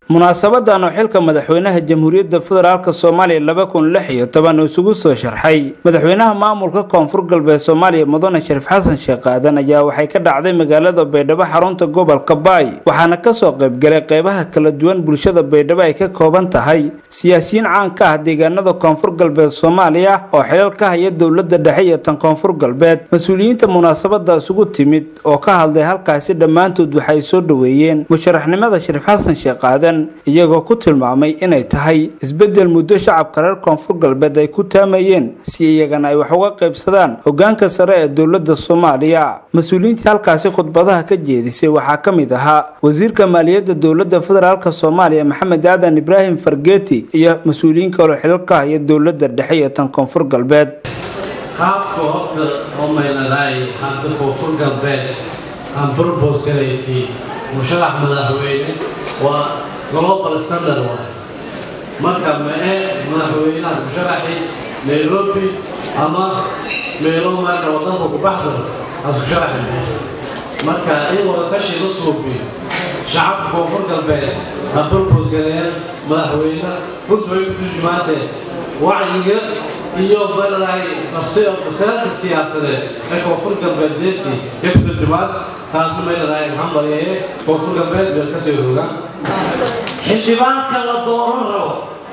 munaasabadan oo xilka madaxweynaha jamhuuriyadda federaalk soomaaliya laba kun lix iyo toban isugu soo sharxay madaxweynaha maamulka koonfur galbeed soomaaliya mudane shariif xasan sheekh aadan ayaa waxay ka dhacday magaalada baydhabo xarunta gobolka baay waxaana kasoo qaybgalay qeybaha kala duwan bulshada baydhabo ay ka kooban tahay siyaasiyiin caan ka ah deegaanada koonfur galbeed soomaaliya oo xilal ka haya dowlada dhexe iyo tan koonfur galbeed mas-uuliyiinta munaasabada isugu timid oo ka hadlay halkaasi dhammaantood waxay soo dhoweeyeen musharaxnimada shariif xasan sheekh aadan iyagoo ku tilmaamay inay tahay isbedel muddo shacabka reer koonfur galbeed ay ku taamayeen si iyagana ay wax uga qaybsadaan hogaanka sare ee dowlada soomaaliya mas-uuliyiintii halkaasi khudbadaha ka jeedisay waxaa ka mid ahaa wasiirka maaliyadda dowlada federaalk soomaaliya maxamed aadan ibraahim fargeeti iyo mas-uuliyiin kaloo xilal ka haya dowlada dhexe iyo tan koonfur galbeed qaabka horta omaynalaay hadda koonfur galbeed aan burbosgalayti musharax madaxweyne waa global standard waay marka mae madaxweynahaas musharaxi nairobi ama meelo marka wadanka ku baxsan aas musharaxi mee marka in wadatashi la suubiyo shacabka koonfur galbeed ha burbosgaleen madaxweyne runta way ku turjumaase wacyiga iyo malalahay masalada siyaasadeed ee koonfur galbeed deertii ee ku turjumaas taasu malalahay hambalyeeye koonfur galbeed meel kasoo rogaan xildhibaanka la dooran rabo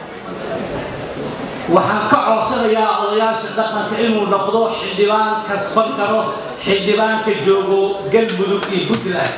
waxaan ka codsanayaa odayaasha dhaqanka inuu noqdo xildhibaan kasban karo xildhibaanka joogo galmudug iyo puntland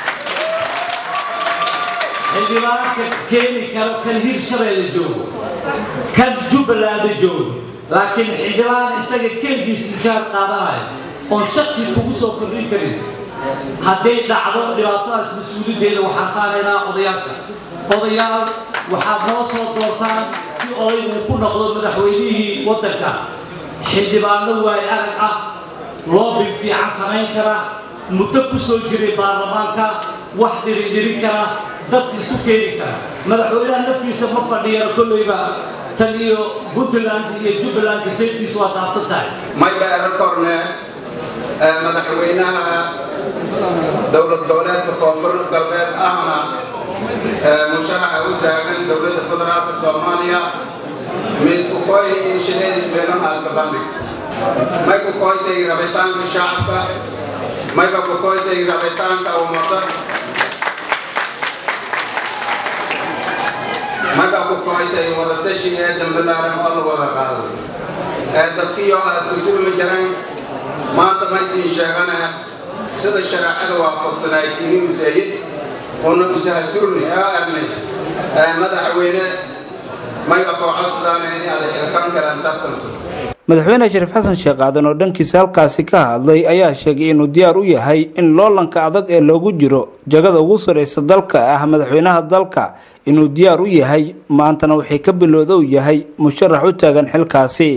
xildhibaanka keeni karo kan hirshabeelle joogo kan jubbaland joogo laakiin xildhibaan isaga keligiis mushaar qaadanaya oon shaksi kugu soo kordhin karin hadday dhacdo dhibaatadaas mas-uuliyaddeeda waxaan saaraynaa odayaasha odayaal waxaad noo soo doortaan si odaygu ku noqdo madaxweynihii waddanka xildhibaano waay arag ah loobin fiican samayn kara muddo ku soo jiray baarlamaanka wax dhirindhirin kara dadka isu keeni kara madaxweynaha naftiisa ma fadhiyano kollayba tan iyo puntland iyo jubbaland saytiis waa daadsan tahay mayba eran korne madaxweynaha dowlad goboleedka koonfur galbeed ahna musharaxa u taagan dowladda federaalka soomaaliya miisku koy inshineys meelahaaska bandhig may ku koytay rabitaanka shacabka mayba ku koytay rabitaanka ummada mayba ku koytay wadatashi ee dambilaaran oo la wada qaado ee dadkiyo asusulma jarayn maanta maysiin sheegane sida shareecada waafaqsanaay inuu sayid una usahasurni ee arnay madaxweyne mayba koocosidaan in aad xilkan karaan tartanto madaxweyne shariif xasan sheekh aadan oo dhankiisa halkaasi ka hadlay ayaa sheegay inuu diyaar u yahay in loolanka adag ee loogu jiro jagada ugu saraysa dalka ah madaxweynaha dalka inuu diyaar u yahay maantana waxay ka bilowda u yahay musharax u taagan xilkaasi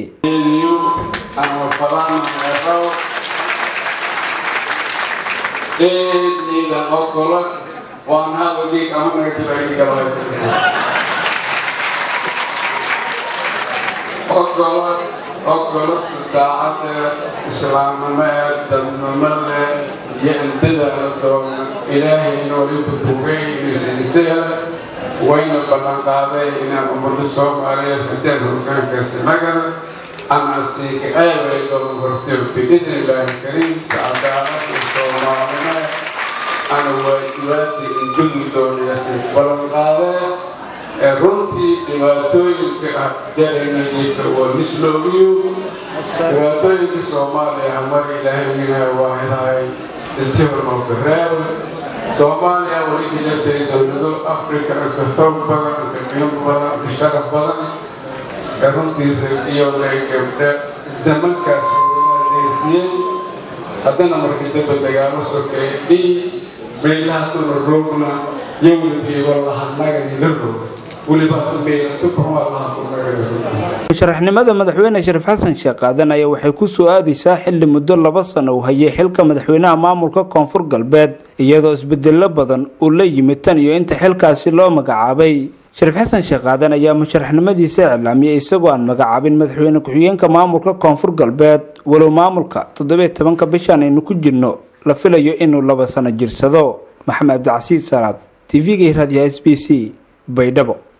ogolo daacadee islaamnimee dadnimade iyo indadaala doona ilaahay inoliku tugay inuusiisaya wayna ballanqaaday inaan ummado soomaaliyeed hadeen hogaankaasi nagada ama siika eebay doon horteo biidni illaahi kariim sacadaalada soomaalime ana waajibaadii ingudi doonayasi ballanqaadee ee runtii dhibaatooyinka ah jaraynayiika waa misloogiyo dhibaatooyinka soomaaliya mar ilaahayna waahidahay iltihornoo gareeb soomaaliya weli ilatay dowlado afrika anka xoog badan anka qiimo badan anka sharaf badan ee runtii iyo gabdhe zamankaas deysiyey haddana marka daba dagaalo sokeey dhii meelaha duna roogna yowlib iyo wallahanaga ila roog musharaxnimada madaxweyne shariif xasan sheekh aadan ayaa waxay ku soo aadaysaa xilli muddo laba sano uu hayay xilka madaxweynaha maamulka koonfur galbeed iyadoo isbedelo badan uu la yimid tan iyo inta xilkaasi loo magacaabay shariif xasan sheekh aadan ayaa musharaxnimadiisa iclaamiyay isagoo aan magacaabin madaxweyne ku-xigeenka maamulka koonfur galbeed walow maamulka toddobiyo tobanka bishan aynu ku jirno la filayo inuu laba sano jirsado maxamed cabdicasiis salaad t v-ga raadiyaha s b c baydhabo